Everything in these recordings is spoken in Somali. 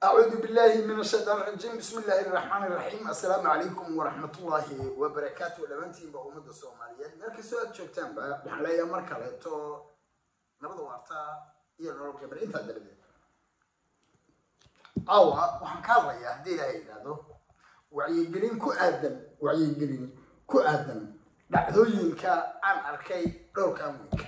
أعوذ بالله من الشيطان الرجيم بسم الله الرحمن الرحيم السلام عليكم ورحمة الله وبركاته لمنتين بأمة الصومالية مركز سؤال شوكتان بقى بحلايا مركز لتو نبض وارتا iyo nolol gabar intaa daradeed awa waxaan ka hadlayaa haddii ilaahay yidhaahdo wacyigelin ku aadan wacyigelin ku aadan dhacdooyinka aan arkay dhowrkan week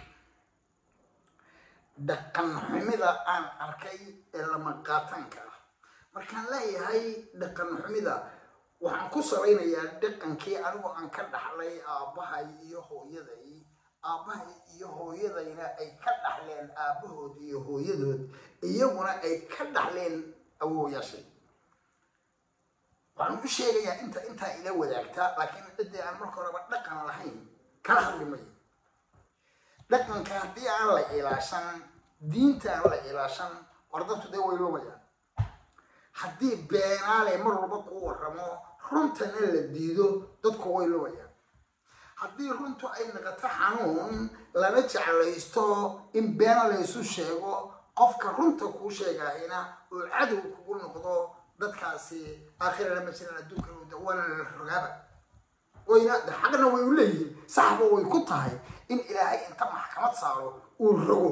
dhaqan xumida aan arkay ee lama qaatanka ah markaan leeyahay dhaqan xumida waxaan ku salaynayaa dhaqankii anigoo aan ka dhaxlay aabbahay iyo hooyaday aabbahay iyo hooyadayna ay ka dhaxleen aabbahood iyo hooyadood iyaguna ay ka dhaxleen awooyaashay waxaan u sheegayaa inta intaa ila wadaagta laakiin ciddii aan marka horeba dhaqan lahayn kala hadli mayo dhaqanka haddii aan la ilaashan diinta aan la ilaashan wardadku dee way lumayaan haddii beenaale mar walba kuu warramo runtana la diido dadku way lumayaan haddii runtu ay noqoto xanuun lana jeclaysto in beena laysu sheego qofka runta kuu sheegahayna oo cadow kugu noqdo dadkaasi aakhirana ma jiraan adduunka waana la rogaaba wayna xaqna way u leeyihiin saxba way ku tahay in ilaahay inta maxkamad saaro uu rogo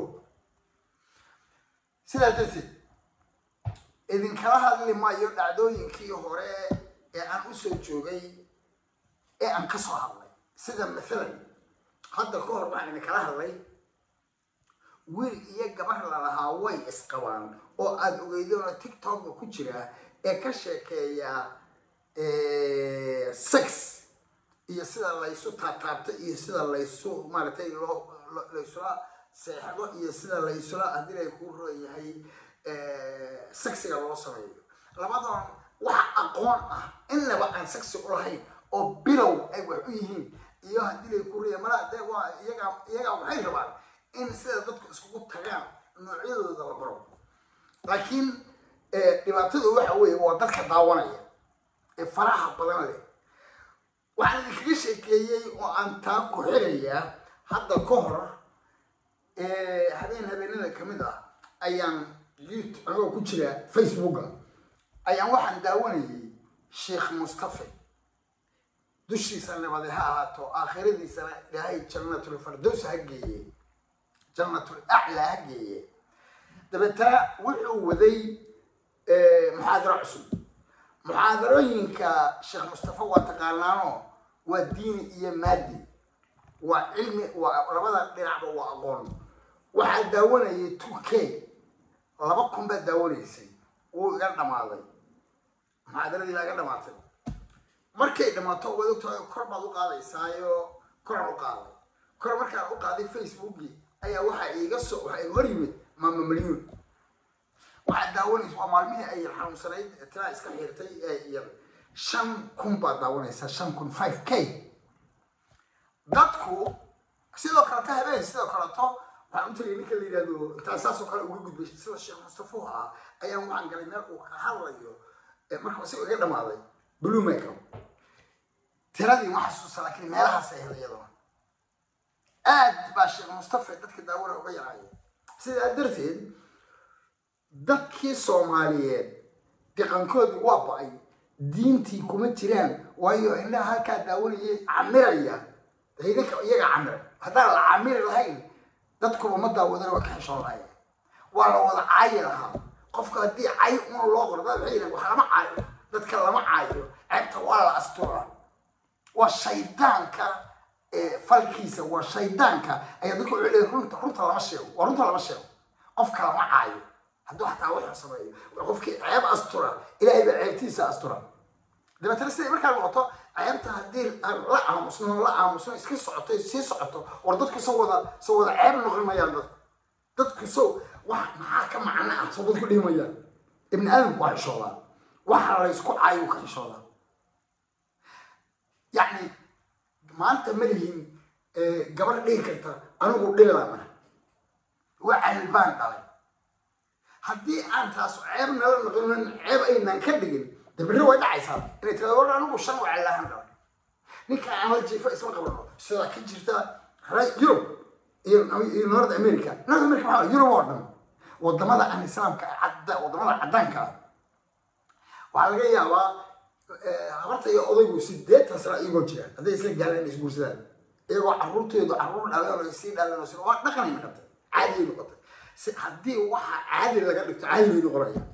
sidaa darteed idinkala hadli maayo dhacdooyinkii hore ee aan usoo joogay ee aan ka soo hadlay sida mathalan hadda ka hor waxaan idinkala hadlay wiil iyo gabar lalahaa way isqabaan oo aada ogeydoona tiktoka ku jira ee ka sheekeeya sex iyo sida laysu taataabto iyo sida laysu maaragtay loo laysula seexdo iyo sida laysula haddii lay kuu roon yahay sexiga loo sameeyo labadoon wax aqoon ah inaba aan sexi ulahayn oo bilow ay wax u yihiin iyo haddii lay kuu roya mala de waa iyaga iyagaa waxay rabaan in sida dadku iskugu tagaan noocyadooda la baro laakiin dhibaatadu waxa weeye waa dadka daawanaya ee faraha badan leh waxaan idinkaga sheekeeyey oo aan taa ku xirayaa hadda ka hor habeen habeenada kamid ah ayaan yout anigoo ku jira facebooka ayaan waxaan daawanayay sheekh mustafe dushiisa nabade ha ahaato aakhiradiisana ilaahay jannatul fardows ha geeye jannatul aclaa ha geeye dabeetana wuxuu waday muxaadaro cusub muxaadarooyinka sheekh mustafe waa taqaanaano waa diini iyo maadi waa cilmi waa labada dhinacba waa aqoon waxaa daawanayay two k laba kun baad daawanaysay wuu iga dhamaaday muxaadaradii baa iga dhamaatay markay dhamaato waad ogtahay kor baad u qaadaysaayo koraan u qaaday kor markaan u qaaday facebookii ayaa waxaa iiga soo waxaa iga hor yimid maama malyuun waxaad daawanaysa waa maalmihii ay yar xanuunsanayd tilaa iska xiirtay ee yar shan kun baad daawanaysaa shan kun five k dadku sidoo kaleto habeen sidoo kaleto waxaan u tagay ninka la yidhahdo intaa saasoo kale uga gudbay sida sheekh mustafa ah ayaan waxaan galay meel uu ka hadlayo marka si iga dhamaaday blue makeup tiradii ma xasuusta laakiin meelahaas ay helay iyaduna aad baa sheekh mustafa dadka daawada uga yaraaya sidaa darteed dadkii soomaaliyeed dhaqankoodii waa ba-ay diintii kuma jiraan waayo indhaha halkaa daawanayay camiraya idinka iyaga camira haddaan la camiri lahayn dadkuba ma daawadana waa ka xeshoon lahaya waa la wada caayi lahaa qofka haddii cay un loo qoro dad waxay yihaen wax lama caayo dadka lama caayo ceebta waa la asturaa waa shaydaanka falkiisa waa shaydaanka ayaa dadku wuxuu leeyahay runta runta lama sheego waa runta lama sheego qofka lama caayo hadduu xataa wuxuu sameeyo qofkii ceeb astura ilaahay baa ceebtiisa astura dabeetana siday markaa noqoto ceebta haddii aan la aamusno la aamusno iska socoto sii socoto war dadku soo wada soo wada ceeb noqon mayaan dadku dadku soo wax maxaa ka macno ah soo dadku dhihi mayaan ibni aadamku waa xishoodaa waxa laysku caayo ka xishoodaa yacni maanta ma lihin gabar dhihi karta anigu dhilana waa calbaan dhalay haddii aan taas ceeb nala noqonin ceeb aynan ka dhigin dabirri way dhacaysaa inay tirado war anigu shan wacalahan dhalay ninka aan la jiifo isma qabano sidaa ka jirta yurub iyo north america north america maxaa yurub oo dhan wadamada aan islaamka cadda wadamada caddaanka ah waxaa laga yaabaa habarta iyo odaygu sideetan sano iyagoo jira hadday isla gaaleen inay isguursadaan iyagoo caruurteedu caruur dhaleen oo sii dhaleen oo si waa dhaqanay noqotay caadi noqotay si haddii waxa caadi laga dhigto caadi bay noqonaya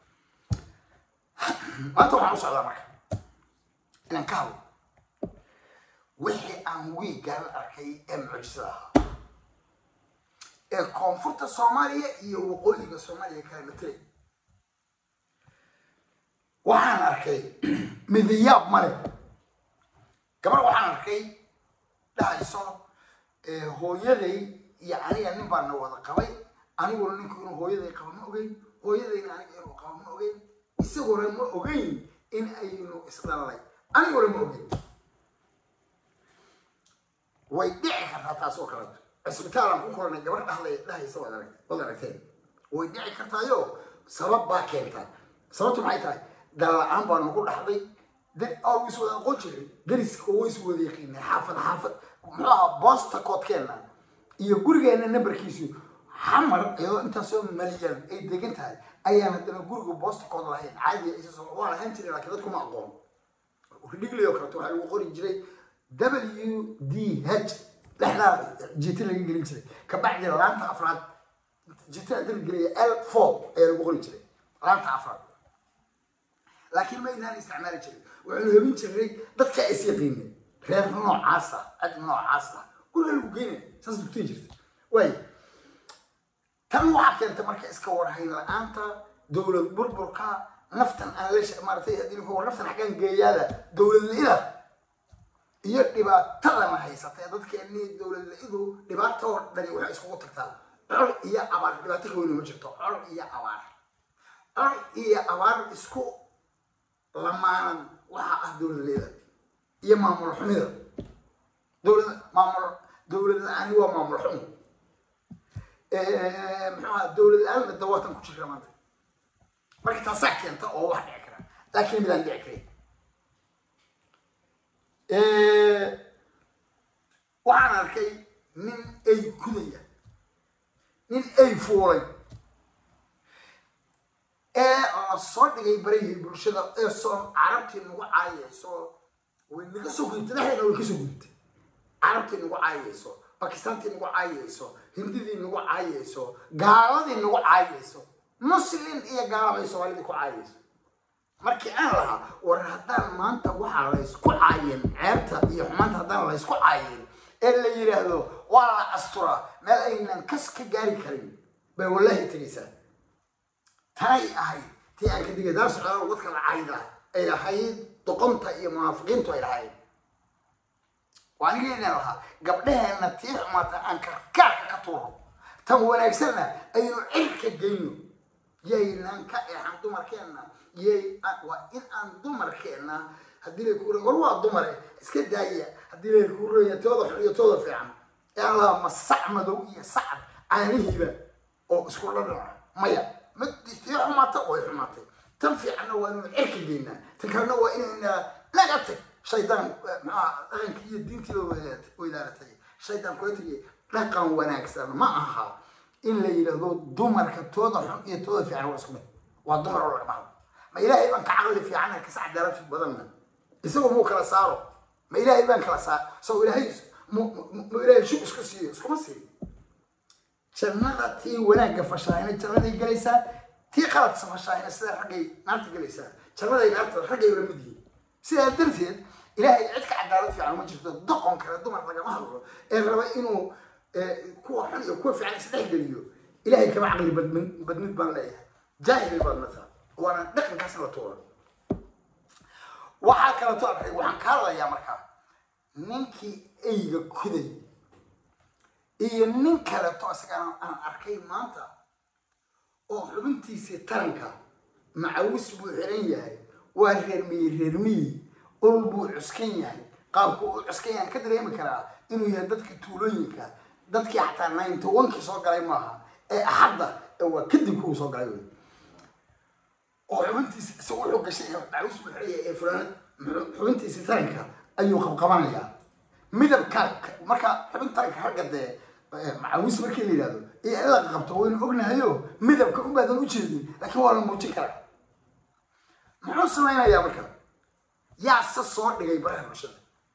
maanta waxaan u socdaa marka inaan ka hadlo wixii aan wiigaan arkay ee mucjisada ahaa ee koonfurta soomaaliya iyo waqooyiga soomaaliya kala matelay waxaan arkay midayaab male gabar waxaan arkay dhahayso hooyaday iyo aniga nin baana wada qabay aniguna ninku inuu hooyaday qabo ma ogeyn hooyadayna aniga inuu qabo ma ogeyn isaguna ma ogeyn in aynu isdhalalay aniguna ma ogeyn way dhici kartaa taas oo kaleeto cisbitaalaan ku kulanay gabar dhahlay dhahaysa waad arag waad aragteen way dhici kartaayo sabab baa keenta sababtu maxay tahay dalla-aan baa nagu dhaxday oo is wada aqoon jiray dariska oo is wada yaqiinay xaafad xaafad muxuu ahaa boosta koodkeenna iyo gurigeenna nambarkiisu xamar iyadoo intaasoo malyan ay degan tahay ayaan haddana guriga boosta kood lahayn caadiya isa waa lahayn jiray laakiin dadku ma aqoon dhigli oo kaleeto waxaa lagu qori jiray w d h dhexdaa jita laga gelin jiray kabacdi laanta afraad jita hadii la gelaya l four ayaa lagu qori jiray laanta afraad laakiin ma inaan isticmaali jirin waxaanu hebin jiray dadka is yaqiinay reer noocaasa cid noocaasa guriga lagu geynaya saas dugtay jirta waay tan waxaa keenta marka iska warhayn la-aanta dowlad burburka naftan aan la maaratay haddii war naftan xaggaan geeyaada dowlad la-ida iyo dhibaatadana haysatay dadkeeni dowlad la-idu dhibaato oo dhani waxay iskugu tagtaa col iyo abaar dhibaato ka weyni ma jirto col iyo abaar col iyo abaar isku lamaanan waxa ah dowlad la-ida iyo maamul xumida dowlad maamul dowlad la-aani waa maamul xumi muxuu aha dowlad la-aan dawaatan ku jirta maanta marka taasaa keenta oo wax dhici kara laakiin midaan dhici karin waxaan arkay nin ay kudaya nin ay fuulay ee la soo dhigay barihii bulshada ee soo carabtii nagu caayayso way naga soo gudubtay dhexdeena way kasoo gudubtay carabtii nagu caayayso bakistaantii nagu caayayso hindidii nagu caayayso gaaladii nagu caayayso muslin iyo gaalabay soomaalidii ku caayayso markii aan lahaa war haddaan maanta waxaa laysku caayin ceebta iyo xumaanta haddaan laysku caayin ee la yidhaahdo waa la asturaa meel aynan kas ka gaari karin bay wallaahi tegaysaa tanay ahayd tii aan ka digay daar socdaal dadka la caayda ay lahayd doqonta iyo munaafiqiintu ay lahayd waa anigeena lahaa gabdhaheenna tii xumaata aan karkaarka ka tuuro tan wanaagsanna aynu cirka geyno yaynaan ka eexan dumarkeenna yay waa in aan dumarkeenna haddii lay ku war waa dumare iska daaya haddii lay ku reeya tooda xun iyo tooda fiican ee aan lahaa ma sac madow iyo sacad caanihiiba oo isku dhadhaca maya mid tii xumaata way xumaatay tan fiicanna waa inaynu cirka geynaa tan kalena waa inayna laga tag shaydaan maxaa dhaqanka iyo diintiiba weydaaratay shaydaan kula tegay dhaqan wanaagsan ma aha in la yidhaahdo dumarka tooda xun iyo tooda fiican waa isku mid waa dumar oo lagama hadlo ma ilaahay baan ka caqli fiican kas cadaalad badanna isagoo muu kala saaro ma ilaahay baan kala saaro isagoo ilaahay mu ilaahay shub iska siiyo iskuma siiyo jannada tii wanaagga fashaahina jannaday gelaysaa tii qaladsa fashaahina sida raggay naarta gelaysaa jannaday naarta raggay la mid yihiin sidaa darteed ilaahay cid ka cadaalad fiican uma jirto doqon kale dumar lagama hadlo ee raba inuu kuwa xun iyo kuwa fiican isdhex geliyo ilaahay kama caqli badmid baan leeyahay jaahil baad mataa waana dhaqankaasna la tuura waxaa kaleeto arkay waxaan ka hadlayaa markaa ninkii eyga kuday iyo nin kaleeto isagana aan arkay maanta oo xubintiisii taranka macawis buu xiran yahay waa reermiye reermiyi ul buu cuskan yahay qaabku uu cuskan yahay ka dareemi karaa inuu yahay dadka tuulooyinka dadkii xataa ninety one-kii soo galay maaha ee axadda ee waa kadib kuwu soo galay wey oo xubintiisi isagu wuxuu gashay macawis buu xiran yahay ee fulaanad xubintiisi taranka ayuu qabqabanayaa midabka marka xubin taranka ragga dee macawis markii la yidhahdo iyo in la qabto waynu ognahayo midabka ubaadan u jeedin laakiin waa la muujin karaa muxuu samaynayaa marka yaa se soo dhigay baraha bulshada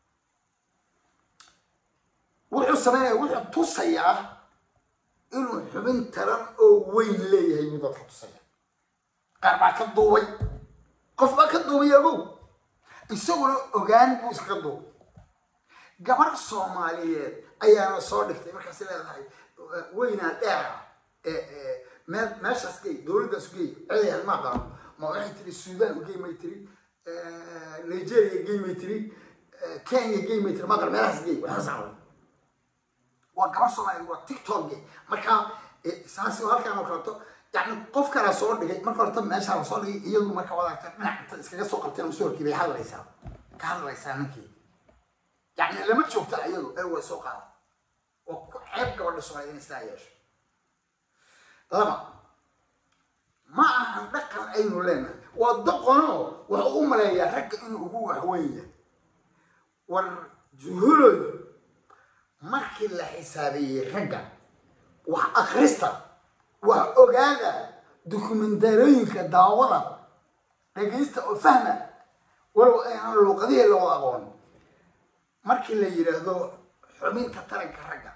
wuxuu samaynaya wuxuu tusayaa inuu xubin taran oo weyn leeyahay buu dadka tusaya qaar baa ka duubay qof baa ka duubay ogow isaguna ogaan buu iskaga duubay gabar soomaaliyeed ayaana soo dhigtay markaas leedahay weynaa dheera meel meeshaas gey dowladdaas gey ceeyahan ma aqaano ma waxay tiri suudaan ugey may tiri nigeria gey may tiri kenya gey may tiri maqal meelahaas gey waxaas aqoon waa gabar soomaaliyeed waa tiktok gey marka saas halkaan oo kaleeto yani qof kalaa soo dhigay marka horta meeshaa la soo dhigay iyadu marka wadaagta dhinac inta iskaga soo qabteen masuurkii bay hadlaysaa ka hadlaysaa ninkii yani lama joogto iyadu ee way soo qaada oo ku ceeb gabadha soomaaliyeed inay sidaa yeesho laba ma ahan dhaqan aynu leenahay waa doqonoo wuxuu u maleeyaa ragga inuu ugu waxweyn yahay war juhuloy markii la xisaabeeyey ragga wax akhrista wax ogaada dokumentarooyinka daawada dhegaysta oo fahma walow aynan luuqadihii loo aqoon markii la yidhaahdo xubinta taranka ragga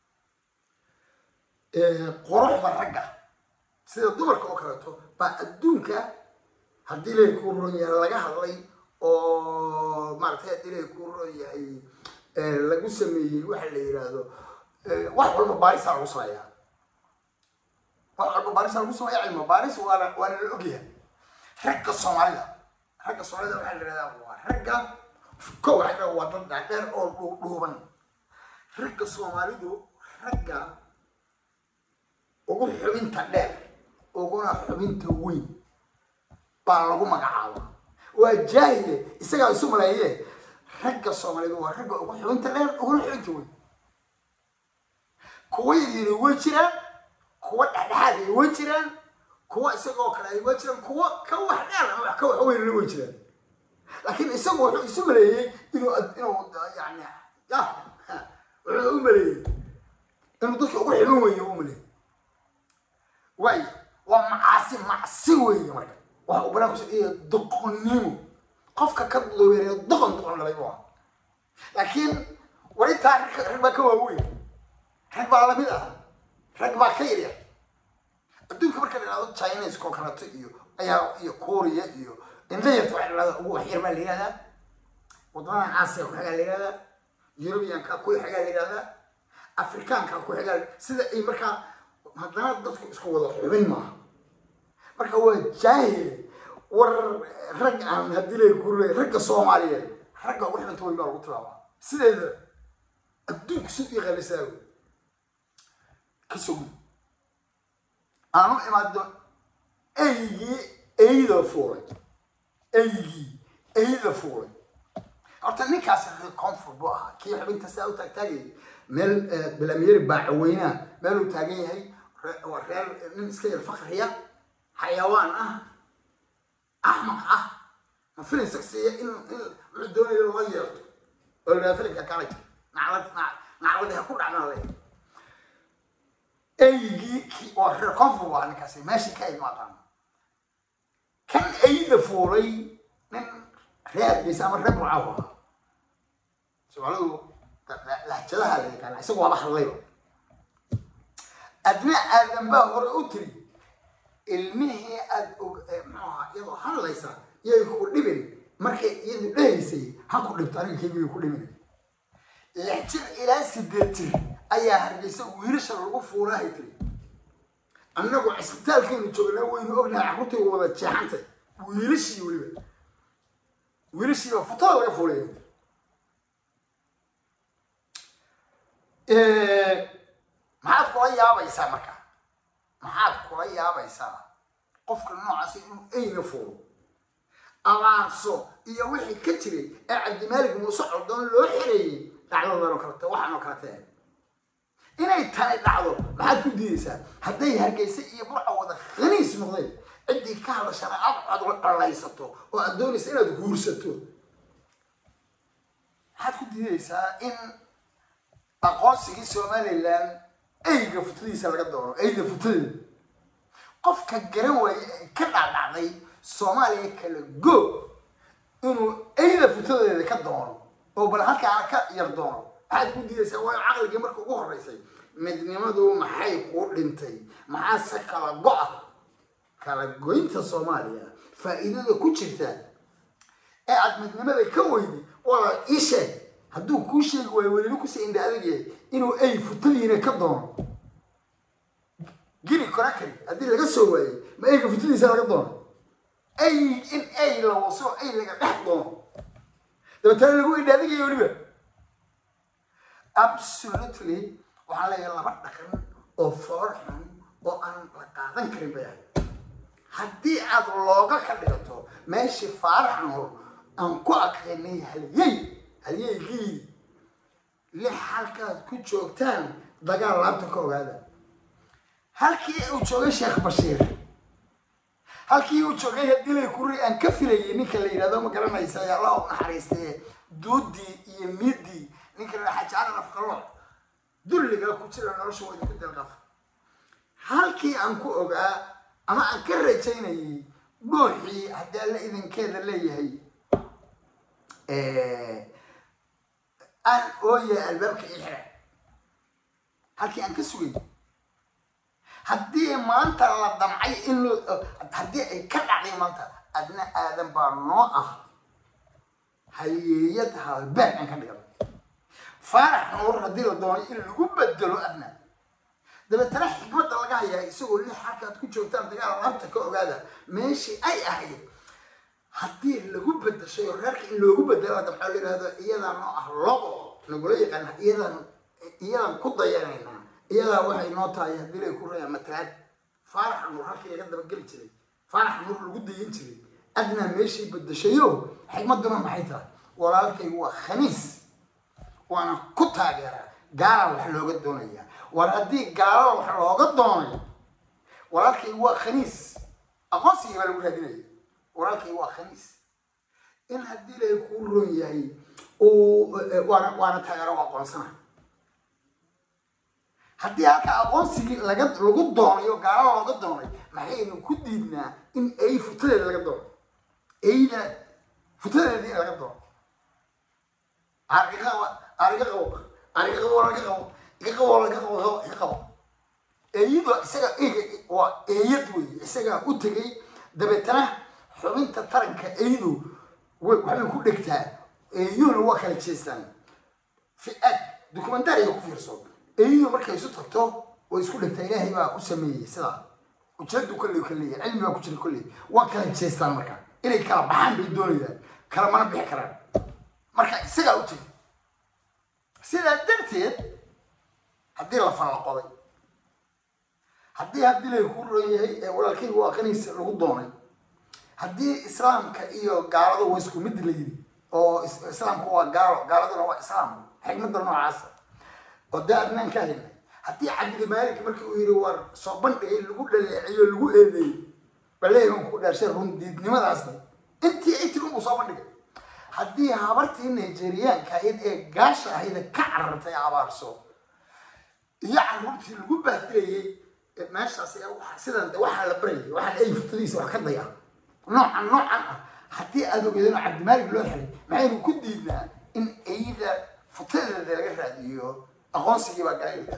quruxda ragga sida dumarka oo kaleeto baa adduunka haddii ilaahay kuu roon yahay laga hadlay oo maaragtay haddii ilaahay kuu roon yahay lagu sameeyey waxa la yidhaahdo wax walba baarisaa lagu sameeyaa wax walba baarisaa lagu sameeya cilmi baaris waana waana la ogyahay ragga soomaalida ragga soomaalida waxaa la yidhahdaa waa ragga ko waxay dhaha waa dad dhaadheer oo dhuuban ragga soomaalidu ragga ugu xubinta dheer uguna xubinta weyn baa lagu magacaaba waa jaahile isagaa isu maleeye ragga soomaaliyeed waa ragga ugu xubinta dheer uguna xubinta weyn kuwa yaryari way jiraan kuwa dhexdhexaad ay way jiraan kuwa isagoo kale ay way jiraan kuwa ka wax dheer ama wax ka wax weynna way jiraan laakiin isagu wuxuu isu maleeyey inuu inuu yani ya wuxuu u maleeyey inuu dadka ugu xubin weeye u maleeyey waay waa macaasi macsi weeye marka waxa uu banaan kusoo dhigayaa doqonnimo qofka ka loobeereeyo doqon doqon dhalay buu ahaa laakiin warintaa rag rag baa ka waaweyn rag baa lamid ah rag baa ka yaryar adduunka marka la yidhahdo chineska oo kaleeto iyo ayaa iyo korea iyo indayarta waxa la yidhahda ugu waxyar baa la yidhahdaa wadamadan aasiya ku xagaa la yidhahdaa yurubiyanka ku xagaa la yidhahdaa afrikaanka ku xagaa sida ay markaa haddana dadku isku wada xubin maaha marka waa jaahil war rag aan haddii lay kurre ragga soomaaliyeed ragga ugu xubinta weyn baa lagu tilaabaa sideeda adduunka si u yaqaanisaa ka sogi aanu imaado eygii eyda fuulay eygii eyda fuulay horta ninkaas reer koonfur buu ahaa kii xubinta saa u taagtaagayay meel bilamyeri baacaweynaa meel uu taagan yahay waa reer nin iska yar fakriya xayawaan ah axmaq ah ma filin sagsiya in in wuxuu doonaya loo yeerto oo la filinka kala jir naclad nacladi ha ku dhacnaa le eygii ki waa reer koonfur buu ahaa ninkaasi meeshii ka imaaqaan kan eyda fuulay nin reerkiisa ama reer bucaahu ahaa soomaalidu lahjadaha la yaqaana isagu waaba hadlayba adna aadan baa hore u tiri ilmihii aada og muxuu ahaa iyadoo hadlaysa yay ku dhibin markay iyadu dhehaysay ha ku dhibto aniga kaygiyo ku dhimin lix jir ilaa sideed jir ayaa hargeysa wiilasha lagu fuulahay tiri annagu cisbitaalkeenu joognaa waynu ognahay carruurtay wada jeexantay wiilashii weliba wiilashiiba futada laga fuulaya maxaad kula yaabaysaa marka maxaad kula yaabaysaa qofka noocaasi inuu eyna fuulo abaarso iyo wixii ka jiray ee cabdimaalig muuse coldoon loo xereeyey dhacdadan oo kalete waxaan oo kalete inay tani dhacdo maxaad ku diidaysaa hadday hargeysa iyo burca wada khaniis noqdeen ciddii ka hadashana aad aad dhalaysato oo aad doonaysa inaad guursato maxaad ku diidaysaa in aqoonsigii somalilan eyga futadiisa laga doono eyga futadeeda qofka garan waaye ee ka dhacdhacday soomaaliya kala go inuu eyda futadeeda ka doono oo bal halkaana ka yar doono maxaad ku diidaysaa waayo caqligii marka ugu horreysay midnimadu maxay kuu dhintay maxaase kala go-a kala goynta soomaaliya faa'iidada ku jirta ee aada midnimada ka weydi wala ii sheeg hadduu kuu sheegi waayo welina kusii indha adagyahay inuu ey futadiina ka doono gini korakari haddii laga soo waayey ma eyga futadiisa laga doono ay in ay la waso ay laga dhex doono dabeetana lagu indha adagaya weliba absolutely waxaan leeyahay laba dhaqan oo foor xun oo aan la qaadan karin bay ahayd haddii aad looga ka dhigato meeshii faarax nool aan ku aqrinay halyey halyeygii lix halkaad ku joogtaan dagaal laabta ka ogaada halkii uu joogay sheekh bashiir halkii uu joogay hadilay kuri aan ka filayay ninka la yidhahdo ma garanaysa ee allah u naxariistee duudii iyo miidii ninka la xajaaran afqalooc dulliga ku jira nolosha waa idinku delqaf halkii aan ku ogaa ama aan ka rajaynayay dhuuxii haddii alla idinkeeda leeyahay aan ooya albaabka ii xira halkii aan ka sugay haddii maanta la damcay in haddii ay ka dhacday maanta adna aadan baa noo ah hayeeyad halbeeg aan ka dhigan faarax nuur haddii la doonay in lagu bedelo adna dabeetana xikmadda laga hayaa isagoo lix halkaad ku joogtaan dagaal laabta ka ogaada meeshii ay ahayd haddii lagu bedashay oo reerka in loogu bedelo hadda maxaa la yidhahdo iyadaa noo ah logo nagula yaqaana iyadan iyadan ku dayanaynaa iyadaa waxay noo tahay haddii lay ku rayaan matalaad faarax nuur halkii laga dabageli jiray faarax nuur lagu dayin jiray adnaa meeshii bedashayo xikmadduna maxay tahay walaalkay waa khaniis waana ku taageeraa gaala wax looga doonaya war haddii gaalo wax looga doonay walaalkay waa khaniis aqoonsigii baa lagu raadinaya walaalkay waa khaniis in haddii lay kuu ron yahay waana waana taageero u aqoonsana haddii halka aqoonsigii laga lagu doonayo gaalo looga doonay maxaynu ku diidnaa in ay futadeeda laga doono eyda futadeeda in laga doono ariga ariga qabo ariga qabo laga qabo iga qabo laga qabo iga qabo eeyadu isaga eyga waa eeyad wey isagaa u tegay dabeetana xubinta taranka eydu waxbay ku dhegtaa eeyuhuna waa kala jeestaan fi-aad documentariga ku fiirso eeyadu markay isu tagto way isku dhegtaa ilaahay baa u sameeyey sidaa ujeedu kolley ka leeyahay cilmi baa ku jira kolley waa kala jeestaan marka inay kala baxaan bay doonayaan kala mana bixi karaan marka isagaa u tegay sidaa darteed haddii la fallaqoday haddii haddii lay ku ron yahay ee walaalkayga waa qaniisa lagu doonay haddii islaamka iyo gaalada waa isku mid la yidhi oo islaamku waa gaalo gaaladuna waa islaam xikmadda noocaasa oo dee adnaan ka helnay haddii cabdili maalik markii uu yidhi war soo bandhigay lagu dhaleeciyo lagu eedeeyey baleehan ku dhaarshay rundiidnimadaasna intii ay tiri unbuu soo bandhigay haddii habartii nigeriyaanka ahayd ee gaasha ahayd ka carartay abaarso iyo caruurtii lagu baahdilayay meeshaas sidan waxaa la barayay waxaan ay futadiisa wax ka daya noocan noocan ah haddii aada ogeedano cabdimaalik loo xiray maxaynu ku diidnaa in eyda futadeeda laga raadiyo aqoonsigii baa galayla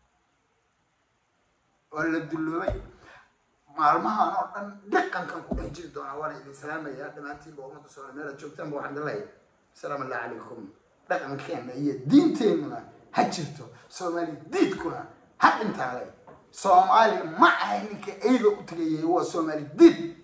waa la dulloobay maalmahan oo dhan dhaqankan ku dhex jiri doonaa waana idin salaamaya dhammaantiinba ummadda soomaali meelaad joogtaanba waxaan idin leeyahay asalaamu allah calaykum dhaqankeena iyo diinteenuna ha jirto soomaali diidkuna ha dhintaan leh soomaali ma ahay ninka eyda u tagayay waa soomaali diid